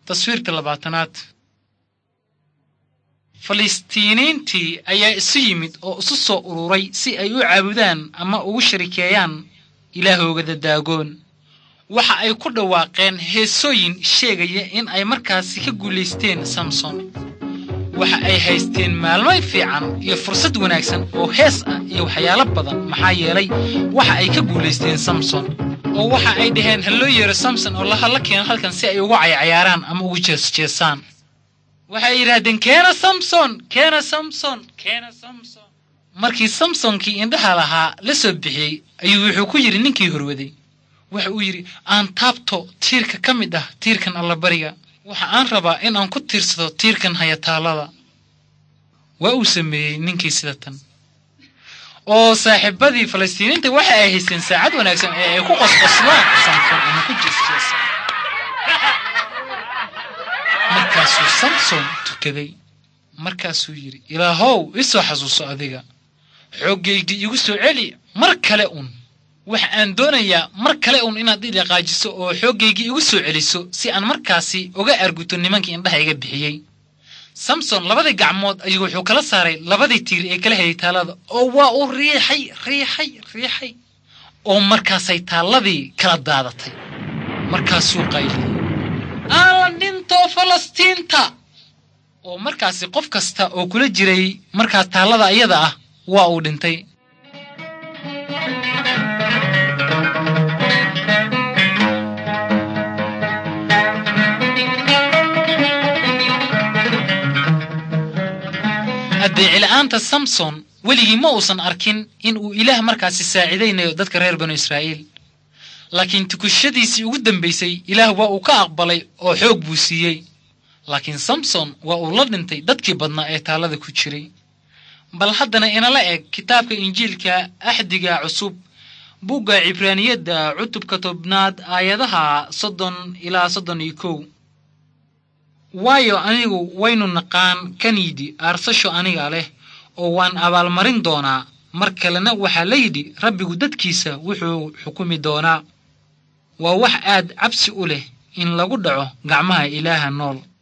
taswiirta labaatanaad falistiiniintii ayaa isu yimid oo isu soo ururay si ay u caabudaan ama ugu sharikeeyaan ilaahooga daagoon waxa ay ku dhawaaqeen heesooyin sheegaya in ay markaasi ka guulaysteen samson waxa ay haysteen maalmo fiican iyo fursad wanaagsan oo hees ah iyo waxyaalo badan maxaa yeelay waxa ay ka guulaysteen samson oo waxa ay dhaheen ha loo yeero samson oo lahalla keeno halkan si ay ugu caycayaaraan ama ugu jeesjeesaan waxay yidhaahdeen keena samson keena samson keena samson markii samsonkii indhaha lahaa la soo bixiyey ayuu wuxuu ku yidhi ninkii horwaday waxa uu yidhi aan taabto tiirka ka mid ah tiirkan allabariga waxa aan rabaa in aan ku tiirsado tiirkan hayataallada waa uu sameeyey ninkii sida tan oo saaxiibadii falastiiniinta waxa ay haysteen saacad wanaagsan ee ay ku qosqoslaan samson ama ku jeesjeesaan markaasuu samson tukaday markaasuu yidhi ilaahow isoo xasuuso adiga xooggaygii igu soo celi mar kale un waxa aan doonayaa mar kale un inaad i dhaqaajiso oo xooggaygii igu soo celiso si aan markaasi uga arguto nimankii indhaha iga bixiyey samson labadii gacmood ayuu wuxuu kala saaray labadii tiir ee kala hayay taallada oo waa uu riixay riixay riixay oo markaasay taalladii kala daadatay markaasuu qayliyey aan la dhinto falastiinta oo markaasi qof kasta oo kula jiray markaa taallada iyada ah waa uu dhintay addeecila'aanta samson weligii ma uusan arkin in uu ilaah markaasi saacidaynayo dadka reer banu israa'iil laakiin tukushadiisii ugu dambaysay ilaah waa uu ka aqbalay oo xoog buu siiyey laakiin samson waa uu la dhintay dadkii badnaa ee taallada ku jiray bal haddana inala eg kitaabka injiilka axdiga cusub bugga cibraaniyadda cutubka tobnaad aayadaha soddon ilaa soddon iyo kow waayo anigu waynu naqaan kaniyidhi aarsasho aniga leh oo waan abaalmarin doonaa mar kalena waxaa la yidhi rabbigu dadkiisa wuxuu xukumi doonaa waa wax aad cabsi u leh in lagu dhaco gacmaha ilaaha nool